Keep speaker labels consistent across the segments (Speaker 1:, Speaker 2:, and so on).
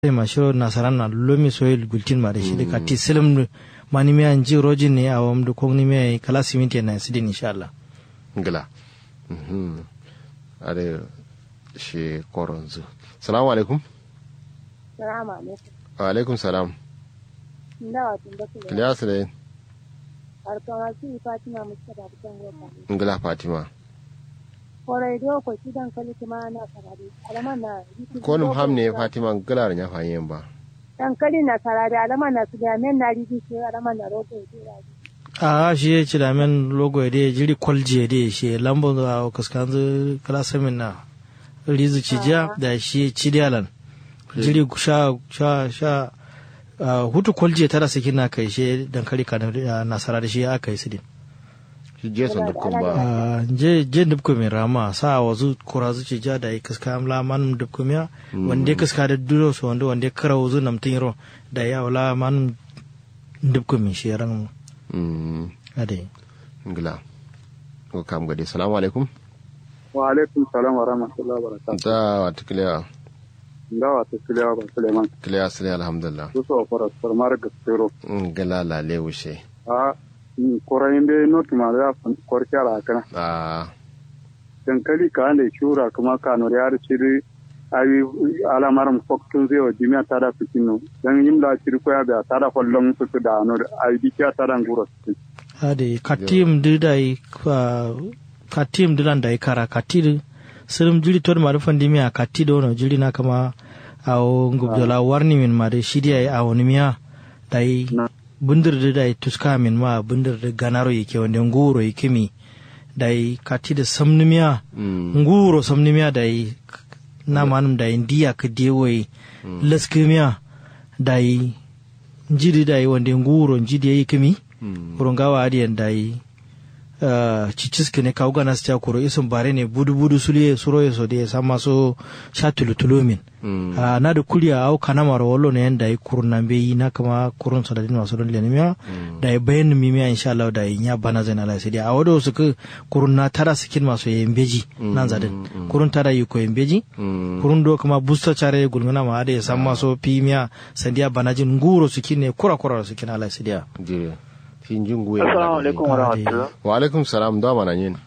Speaker 1: ma shiro nasaran na lomi soyel gultin ma da shi da kati silim mani miya ji rojin ne a wam da kogni miya kala siminti na sidin insha Allah
Speaker 2: ngila mhm are shi koronzu salamu alaikum
Speaker 3: Salamu alaikum.
Speaker 2: wa alaikum salam
Speaker 3: Ndawa tun da kula.
Speaker 2: Ilyas ne
Speaker 3: Harkan wasu Fatima Mustapha da kan gofa.
Speaker 2: ngila fatima
Speaker 3: Korai do ko kidan kali kuma na sarari. Alaman na.
Speaker 2: ko num ham ne fatima ngila nya fanyen ba
Speaker 3: Dan kali na sarari alaman na su da men na ridi shi alaman na rogo ya jira.
Speaker 1: a shi ya ci da men logo da jiri kwalje da shi lambo da kaskanzu kala samin na rizu ci ja da shi ci dalan jiri sha sha sha ah, hutu kwalje tara sakin na kai shi dankali ka nasara da shi aka yi sidin
Speaker 2: shi jason dukkan ba
Speaker 1: Ah, je je dubko mai rama sa wazu kura zu ci ja da yi kaska amla manum dubko miya wanda kaska da duro so wanda wanda kara wazu namtin ro da ya wala manum dubko mai shi ran
Speaker 2: mm
Speaker 1: ade
Speaker 2: ngila ko kam gade salamu alaikum
Speaker 4: wa alaikum salam wa rahmatullahi wa barakatuh
Speaker 2: da wata kiliya
Speaker 4: ndawa ta kiliya ba suleiman
Speaker 2: kiliya sile alhamdulillah
Speaker 4: su so fara farmar gaskero
Speaker 2: ngila la le wuce
Speaker 4: a korayin bai notu ma za a kwarki a kana
Speaker 2: a
Speaker 4: dankali ka ne shura kuma ka nori har ciri ayi alamar foktun zai wa jimiya ta da fikin no dan yin da ciri ko ya da ta da kwallon su da nori ayi dikiya ta da nguro su
Speaker 1: ade katim du dai ah, katim du lan dai kara katir sirim jiri tod ma rufan dimi a kati do no jiri na kama awo ngubdola warni min ma de shidi ay awo nimiya dai
Speaker 4: Na.
Speaker 1: bundir du dai tuska min ma bundir du ganaro yake wanda nguro yake mi dai kati da samnimiya
Speaker 2: mm
Speaker 1: nguro samnimiya dai na manum dai ndiya ka dewoi laskimiya dai jiri dai wanda nguro jidi yayi kimi
Speaker 2: mm
Speaker 1: kurongawa adiyan dayi uh, ciciski ne kawo gana su kuro isun bare ne budu budu suliye suro ya so da ya sama so sha tulutulu min
Speaker 2: mm
Speaker 1: uh, na da kuliya au kana mara wallo ne yan dayi kurun nan bai yi na kama kurun sa da din wasu don lenimiya da ya bayan mimiya insha Allah da ya bana zai na lai a wado su ku kurun na tara sikin masu yin beji nan zadin kurun tara yi ko yin beji
Speaker 2: mm
Speaker 1: kurun do kuma busta care gulguna ma da ya san maso pimiya sandiya banajin nguro sukin ne kura kura sukin ala sidiya
Speaker 2: jire fin jingu
Speaker 5: Assalamu alaikum wa rahmatullah.
Speaker 2: wa alaikum salam da mana yin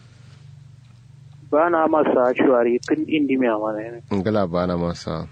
Speaker 5: Ba na masa shuwari tun indi mai amana yana.
Speaker 2: ngila bana masa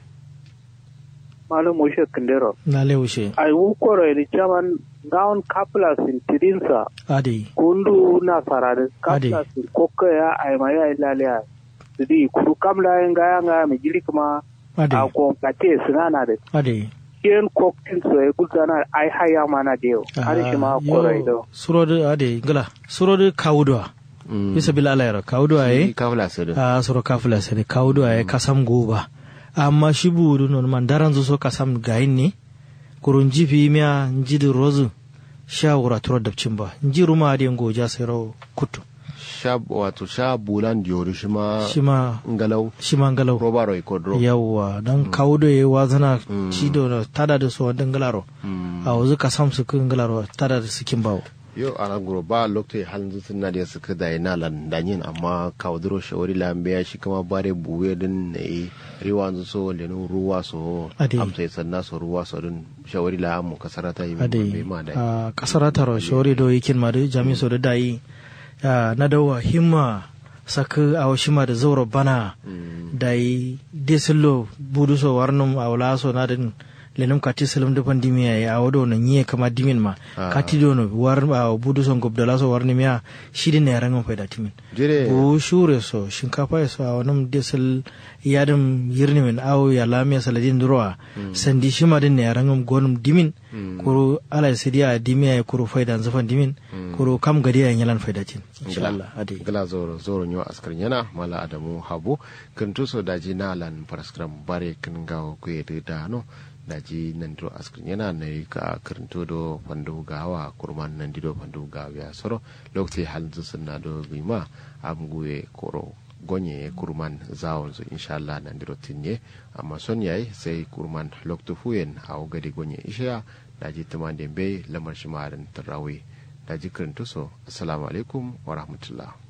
Speaker 5: Malam Moshe Kindero.
Speaker 1: na leushe
Speaker 5: Ai wukoro ni chaman gaun kapla sin tidinsa
Speaker 1: ade
Speaker 5: kundu na farade
Speaker 1: Ade.
Speaker 5: kapla sin kokka ya ai ma ya ilalia. Sidi kuru kamla yin gaya nga mi jili kuma
Speaker 1: ade
Speaker 5: a kompate sinana de.
Speaker 1: ade
Speaker 5: Kien koktin so e gulzana ai haya mana deo. Ari shi ma koro ido.
Speaker 1: surode ade ngala surode kawudwa
Speaker 2: mm
Speaker 1: bisa bil alayra kawudwa
Speaker 2: shi
Speaker 1: e
Speaker 2: kafla sirri
Speaker 1: a suro kafula sene kawudwa e kasam goba amma shi budu non man daran zo so kasam gayin ne kurun jifi miya njidi rozu shawura turo dabcin ba njiru ma ade ngoja sai rawo kutu
Speaker 2: sha wato sha bulan jori shi ma
Speaker 1: shi ma
Speaker 2: ngalau
Speaker 1: shi ma ngalau
Speaker 2: roba roi kodro
Speaker 1: yawwa dan kawudo e wazana
Speaker 2: Mm.
Speaker 1: cido na tada da su wadan galaro
Speaker 2: mm
Speaker 1: a wuzu kasam su kun galaro tada da sikin bawo
Speaker 2: yo ana guro ba lokto halin zutun na da suka da ina lan danyin amma kawdro shawari lambe ya shi kama bare buwe din ne riwa zu so le no ruwa so
Speaker 1: Ade.
Speaker 2: amsa sanna so ruwa so din shawari la mu kasarata yi
Speaker 1: ade
Speaker 2: be ma da
Speaker 1: a kasar taro shori do yikin ma da jami so da dai ah, na dawa himma saka a washima da zauro bana
Speaker 2: Mm.
Speaker 1: dai desillo budu so warnum a wala so na din lenum kati salam da pandemi ya a wado na nyiye kama dimin ma
Speaker 2: Ah.
Speaker 1: kati do no war a budu so gobdala so warni miya shidi ne rangan faida timin
Speaker 2: jire
Speaker 1: bu shure so shinkafa ya so a wani desal yadin yirni min awo ya lamiya saladin durowa sandi shima din ne rangam gonum dimin kuru ala sidiya dimiya ya kuru faida zafan dimin kuru kam gadi ya yalan faida tin insha Allah ade
Speaker 2: gala zoro zoro nyo askar yana mala adamu habu kan tuso daji na lan paraskram bare kan gawo ku yede da no daji nan do askar yana na yi ka karanto do pandu gawa kurman nan dido pandu gawa ya soro lokti hal zusun na do bima amguye koro gonye kurman zawon su insha Allah nan diro tinye amma son yayi sai kurman loktu fuyen hawo gadi gonye isha daji tumande be lamar shimarin tarawi daji karanto so assalamu alaikum wa rahmatullah